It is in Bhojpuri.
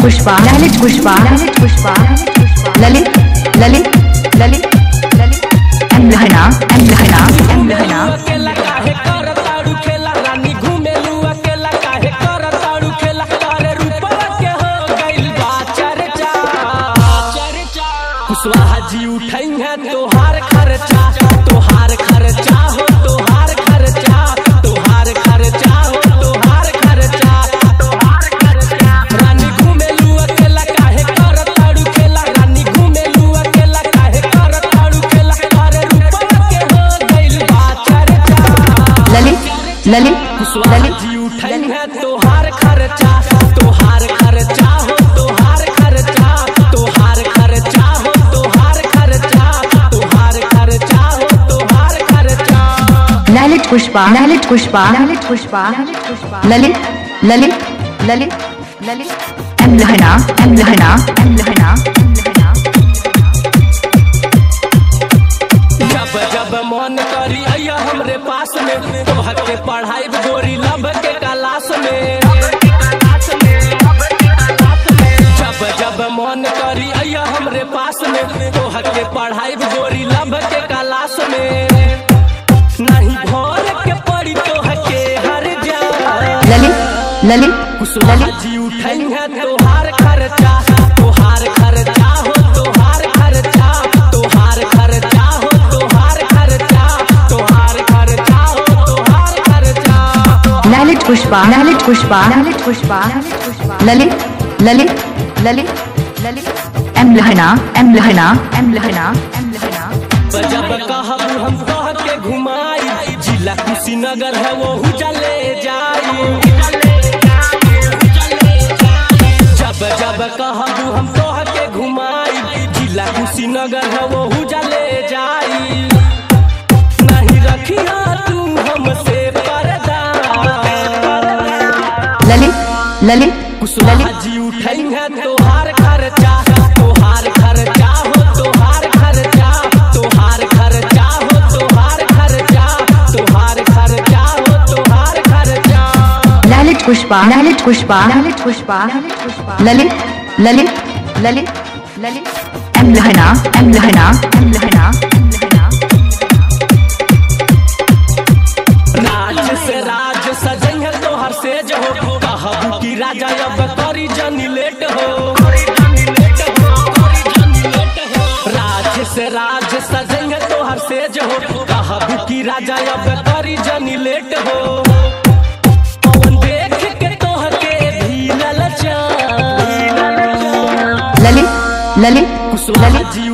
पुष्पा ललित पुष्पा ललित पुष्पा ललित ललित ललित ललित एम लहना एम लहना एम लहना अकेला काहे कर ताड़ू खेला रानी घूमेलू अकेला काहे कर ताड़ू खेला तारे रूपवा के हो गइल बा चर्चा कुशवाहा जी उठाई है तोहार खर्चा तोहार खर्चा हो तोहार खर्चा तोहार खर्चा हो तोहार खर्चा तोहार खर्चा रानी घूमेलू अकेला काहे कर ताड़ू खेला रानी घूमेलू अकेला काहे कर ताड़ू खेला तारे रूपवा के हो गइल बा चर्चा ललित ललित ललित जी उठाई है तोहार खर्चा तोहार खर्चा हो तोहार खर्चा तोहार खर्चा हो तोहार खर्चा तोहार खर्चा हो तोहार खर्चा ललित पुष्पा ललित पुष्पा ललित पुष्पा ललित ललित ललित ललित एम लहना एम लहना एम लहना एम लहना जब जब मन करी अया हमरे पास में तोहर के पढ़ाई गोरी लब के क्लास में जब जब मन करी अया हमरे पास में तोहर के पढ़ाई गोरी लब के क्लास में नहीं भर के पड़ी तोहर के हर जा ललित ललित कुशवाहा जी उठाई है तोहार खर्चा तोहार खर्चा हो तोहार खर्चा तोहार खर्चा हो तोहार खर्चा तोहार खर्चा हो तोहार खर्चा ललित पुष्पा ललित पुष्पा ललित पुष्पा ललित ललित ललित ललित एम लहना एम लहना एम लहना एम लहना जब कहब हम कह के घुमाई जिला कुशीनगर है वो चले जाई जब जब कहब हम कह के घुमाई जिला कुशीनगर है वो चले जाई नहीं रखिया तू हमसे पर्दा ललित ललित कुशवाहा जी उठाई है तोहार खर्चा तोहार खर्चा हो तोहार खर्चा तोहार खर्चा हो तोहार खर्चा तोहार खर्चा हो तोहार खर्चा ललित पुष्पा ललित पुष्पा ललित पुष्पा ललित ललित ललित ललित एम लहना एम लहना एम लहना एम लहना राज से राज सजई है तोहर सेज हो कहबू की राजा अब करी जनी लेट हो राज से राज सजई है तोहर सेज हो कहबू की राजा अब करी जनी लेट हो पवन देख के तोहर के भी ललचा ललित ललित कुशवाहा जी